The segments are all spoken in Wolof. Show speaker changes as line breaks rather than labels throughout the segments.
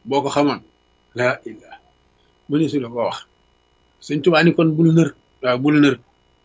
boo ko xamoon laa illah mu ni su la ko wax sëñ Tuubaa ni kon bul nër waaw bul nër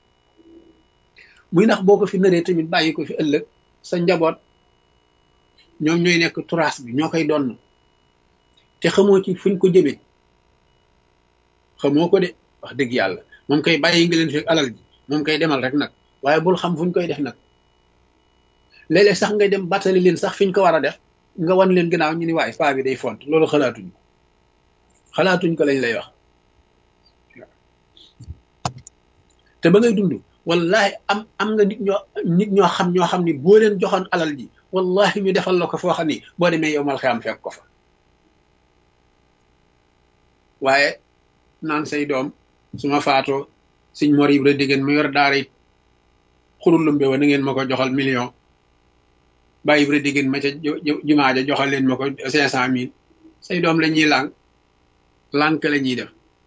muy ndax boo ko fi nëree tamit bàyyi ko fi ëllëg sa njaboot ñoom ñooy nekk turaas bi ñoo koy donn te xamoo ci fuñ ko jëmee xamoo ko de wax dëgg yàlla moom koy bàyyi nga leen fi alal ji moom koy demal rek nag waaye bul xam fuñ koy def nag léeg-léeg sax ngay dem battali leen sax fiñ ko war a def nga wan leen gannaaw ñu ni waaye paa bi day font loolu xalaatuñ ko xalaatuñ ko lañ lay wax te ba ngay dund wallahi am am nga nit ñoo nit ñoo xam ñoo xam ni boo leen joxoon alal ji wallahi ñu defal la ko foo xam ni boo demee yow mal xiyam fekk ko fa waaye naan say doom su ma faatoo siñ mor yib la diggéen mu yor daara it xurulumbe wa na ngeen ma ko joxal million bàyyi yib la diggéen ma ca jumaa ja joxal leen ma ko cinq cent mille say doom la ñuy lànk lànk la ñuy def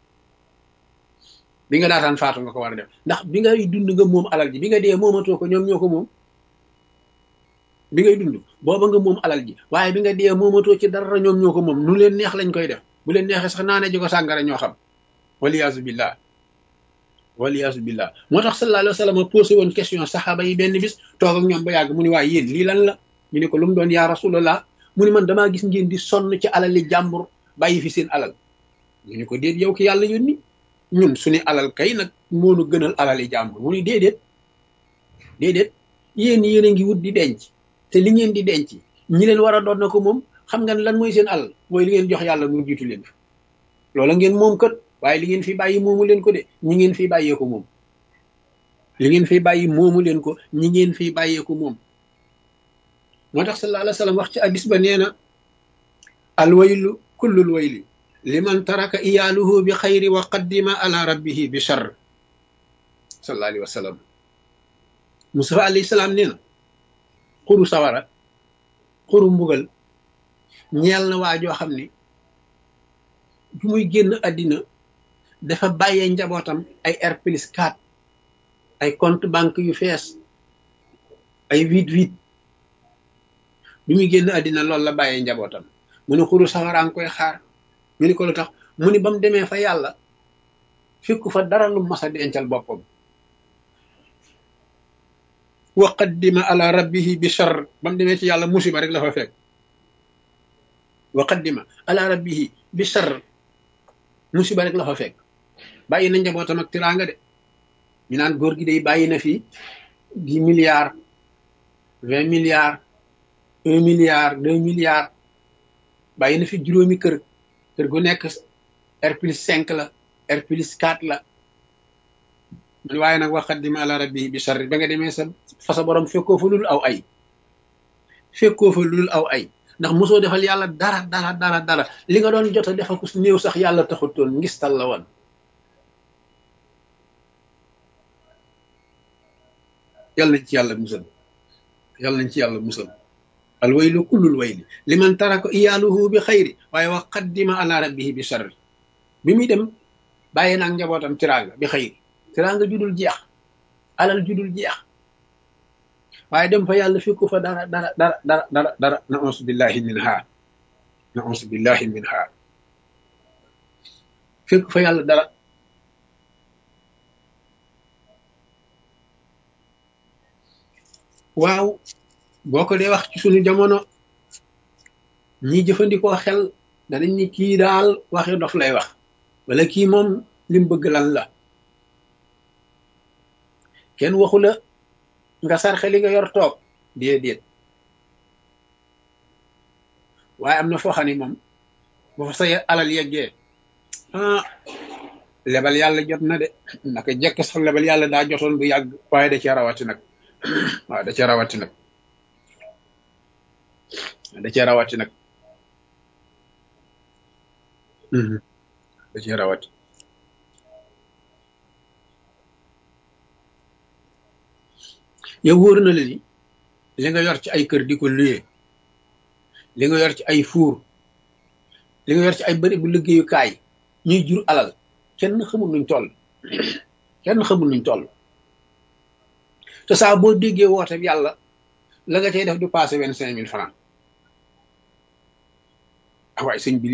bi nga daataan faatu nga ko war a def ndax bi ngay dund nga moom alal ji bi nga dee moomatoo ko ñoom ñoo ko moom bi ngay dund booba nga moom alal ji waaye bi nga dee moomatoo ci dara ñoom ñoo ko moom nu leen neex lañ koy def bu leen neexee sax naane ji ko sàngara ñoo xam waliyaasu billah waliyaasu billah moo tax sallallahu alayhi wa sallam posé woon question saxaaba yi benn bis toog ak ñoom ba yàgg mu ni waaye yéen lii lan la ñu ne ko lu mu doon yaa rasulallah mu ni man damaa gis ngeen di sonn ci alali jàmbur bàyyi fi seen alal ñu ni ko déet yow ki yàlla yónni ñun suñu alal kay nag moonu gënal alali jàmbur mu ni déedéet déedéet yéen yéen a ngi wut di denc te li ngeen di denc ñi leen war a doon na ko moom xam nga lan mooy seen alal mooy li ngeen jox yàlla mu jiitu leen fi loola ngeen moom kat waaye li ngeen fi bàyyi moomu leen ko de ñi ngeen fi bàyyee ko moom li ngeen fi bàyyi moomu leen ko ñi ngeen fi bàyyee ko moom moo tax sallallahu alayhi wa sallam wax ci addis ba nee na alwaylu kullul wayli liman taraka iyaaluhu bi xayri wa qaddima ala rabbihi bi char sallallahu alayhi wa sallam Mustafa alayhi salaam nee na xuru sawara xuru mbugal ñeel na waa joo xam ni bu muy génn àddina dafa bàyyee njabootam ay R plus 4 ay compte banque yu fees ay huit huit bi muy génn àddina loolu la bàyyee njabootam mu ne xuru sawaraan koy xaar ñu ni ko lu tax mu ni ba mu demee fa yàlla fekku fa dara lu mas a dencal boppam wa qaddima ala rabbihi bi char ba mu demee ci yàlla musiba rek la fa fekk wa qaddima ala rabbihi bi char musiba rek la fa fekk bàyyi na njabootam ak tiraanga de ñu naan góor gi day bàyyi na fi dix milliards vingt milliards un milliard deux milliards bàyyi na fi juróomi kër kër gu nekk R plus cinq la R plus quatre la man waaye nag wa qaddima ala rabbihi bi char ba nga demee sa fa sa borom fekkoo fa lul aw ay fekkoo fa lul aw ay ndax mosoo defal yàlla dara dara dara dara li nga doon jot a defal ko néew sax yàlla taxutoon ngistal la woon yàlla nañ ci yàlla musal yàlla nañ ci yàlla musal al waylu kullul wayli liman taraka iyaaluhu bi xayri waaye wa qaddima ala rabbihi bi sharri bi muy dem bàyyi naag njabootam tiraanga bi xayri tiraanga judul jeex alal judul jeex waaye dem fa yàlla fekku fa dara dara dara dara dara dara na ons billahi min ha na ons billahi min ha fekku fa yàlla dara waaw boo ko dee wax ci sunu jamono ñi jëfandikoo xel danañ ni kii daal waxi dof lay wax wala kii moom lim bëgg lan la kenn waxu la nga sarxe li nga yor toog déedéet waaye am na foo xam ne moom bu fa sa alal yeggee ah lebal yàlla jot na de naka jekk sax lebal yàlla daa jotoon bu yàgg waaye da cee rawati nag waaw da cee rawati nag da cee rawati nag da cee rawati yow wóor na la ni li nga yor ci ay kër di ko luyee li nga yor ci ay fuur li nga yor ci ay bëri bu liggéeyukaay ñuy jur alal kenn xamul nuñ toll kenn xamul nuñ toll te saa boo déggee woote yàlla la nga cay def du passé vingt cinq mille francs ah waaye sëñ bi